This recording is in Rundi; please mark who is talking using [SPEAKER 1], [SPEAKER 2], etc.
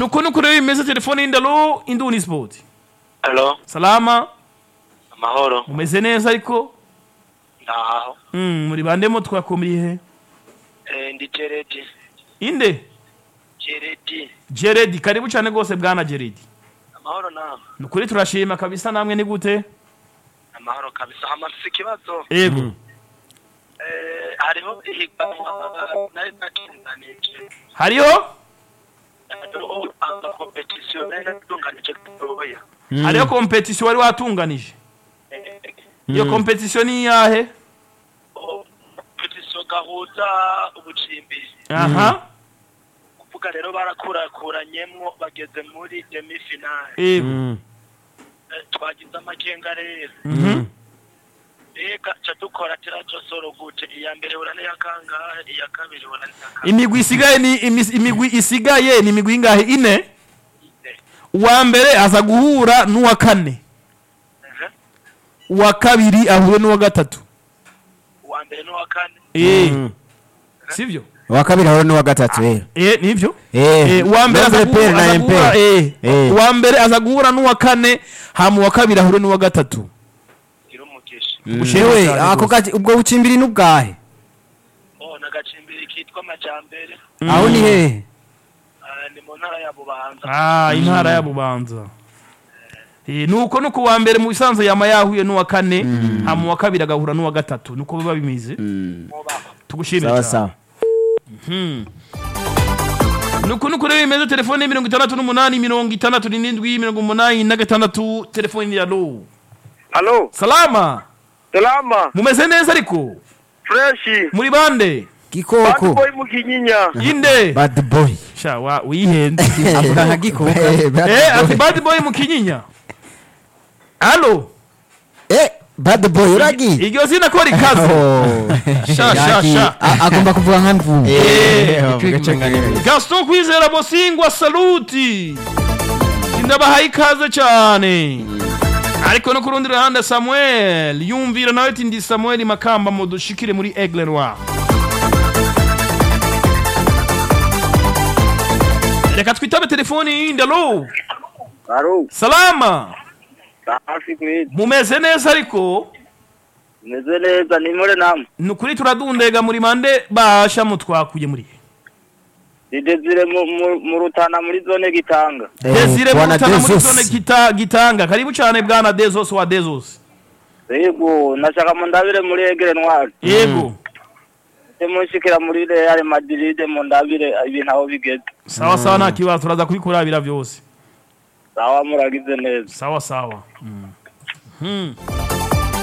[SPEAKER 1] nuko nuko rero bimeze telefone y'indalo induni sport
[SPEAKER 2] Halo,
[SPEAKER 1] salama
[SPEAKER 2] amahoro.
[SPEAKER 1] mumeze neza ariko
[SPEAKER 2] Ndaho.
[SPEAKER 1] mm, muri bandemo twakumiriye
[SPEAKER 2] Eh, ndi Jeredi.
[SPEAKER 1] inde
[SPEAKER 2] Jeredi.
[SPEAKER 1] Jeredi karibu cyane rwose bwana Jeredi
[SPEAKER 2] Amahoro nawe.
[SPEAKER 1] nukuri turashima kabisa namwe ni gute
[SPEAKER 2] Amahoro kabisa. Hamafise ikibazo.
[SPEAKER 1] ego
[SPEAKER 2] Eh, hariho ihiganwa nari natunganije.
[SPEAKER 1] hariho
[SPEAKER 2] Hariho anga competition nari natunganije gatoya.
[SPEAKER 1] hariho competition wari watunganije
[SPEAKER 2] Eh,
[SPEAKER 1] iyo competition ni iyahe
[SPEAKER 2] oh, competition gahuza ubucimbiri.
[SPEAKER 1] aha
[SPEAKER 2] Kuvuga rero barakurakuranyemwo bageze muri demi finale.
[SPEAKER 1] ego
[SPEAKER 3] Mm.
[SPEAKER 2] Eh, twagize amakenga rero.
[SPEAKER 1] Mhm.
[SPEAKER 2] Ega ca dukora tiraco soro gute iya mbere ura niya kangahe iya kabiri ura niya kangahe
[SPEAKER 1] imigwi isigaye ni imis- imigwi isigaye ni imigwi ingahe ine uwa mbere aza guhura n'uwa kane
[SPEAKER 2] Ehe.
[SPEAKER 1] uwa kabiri ahure n'uwa gatatu
[SPEAKER 2] uwa mbere n'uwa kane
[SPEAKER 1] eh
[SPEAKER 3] Mm.
[SPEAKER 1] sivyo
[SPEAKER 3] uwa kabiri ahura n'uwa gatatu rero
[SPEAKER 1] eh nivyo
[SPEAKER 3] Eh,
[SPEAKER 1] Eh, uwa mbere aza
[SPEAKER 3] Nombre pair
[SPEAKER 1] guhura
[SPEAKER 3] na
[SPEAKER 1] aza guhura
[SPEAKER 3] impair.
[SPEAKER 1] eh
[SPEAKER 3] Eh.
[SPEAKER 1] uwa mbere aza guhura n'uwa kane hama uwa kabiri ahure n'uwa gatatu
[SPEAKER 2] gira umugisha
[SPEAKER 1] Ubushimwe
[SPEAKER 3] Ewe,
[SPEAKER 1] cyane
[SPEAKER 3] ako
[SPEAKER 1] rwose.
[SPEAKER 3] gaci ubwo bucimbiri n'ubwahe
[SPEAKER 2] oh nagacimbiri kitwa amajambere
[SPEAKER 3] aho ni hehe
[SPEAKER 2] Ah, ni mu ntara ya bubanza
[SPEAKER 1] ah intara ya bubanza eh nuko nuko uwa mbere mu bisanzwe yama yahuye n'uwa kane hama uwa kabiri agahura n'uwa gatatu nuko biba bimeze
[SPEAKER 2] mubaho
[SPEAKER 1] tugushimire
[SPEAKER 3] sawa
[SPEAKER 1] cyane
[SPEAKER 3] sawa
[SPEAKER 1] nuko nuko rero bimeze telefone mirongo itandatu n'umunani mirongo itandatu n'indwi mirongo umunani na gatandatu telefone ya lo
[SPEAKER 2] halo
[SPEAKER 1] salama
[SPEAKER 2] salama
[SPEAKER 1] mumeze neza ariko
[SPEAKER 2] freshi
[SPEAKER 1] muri bande
[SPEAKER 3] gikoko
[SPEAKER 2] mu kinyinya
[SPEAKER 1] inde
[SPEAKER 3] bad boy
[SPEAKER 1] sha wa wihenze
[SPEAKER 3] avuga nka gikoko
[SPEAKER 1] eh ati bad boy mu kinyinya halo
[SPEAKER 3] eh bad boy uragiye
[SPEAKER 1] iryo zina ko rikaze sha sha sha
[SPEAKER 3] A- agomba kuvuga nka mvumu
[SPEAKER 1] gaston kwizera bosingwa saluti ndabahaye ikaze cyane ariko no ku rundi ruhande samuel yumvira nawe ati ndi samuel makamba mudushikire muri aigle noir reka twitabe telefoni yindi alo
[SPEAKER 2] halo
[SPEAKER 1] salama
[SPEAKER 2] hafi kwezi
[SPEAKER 1] mumeze neza ariko
[SPEAKER 2] meze neza ni muri namwe
[SPEAKER 1] ni ukuri turadundega muri mande basha mutwakuye muri
[SPEAKER 2] ni desire mu rutana muri zone gitanga
[SPEAKER 1] desire
[SPEAKER 3] Bwana
[SPEAKER 1] murutana muri
[SPEAKER 3] Desos.
[SPEAKER 1] zone gita- gitanga karibu cyane bwana dezos wa dezos
[SPEAKER 2] yego nashaka mu ndabire muri egere ntwari
[SPEAKER 1] yego
[SPEAKER 2] munshikira muri real madrid mu ndabire ibintu aho bigeze
[SPEAKER 1] sawa sawa nta kibazo turaza kubikurabira byose
[SPEAKER 2] sawa muragize neza
[SPEAKER 1] sawa sawa Mhm.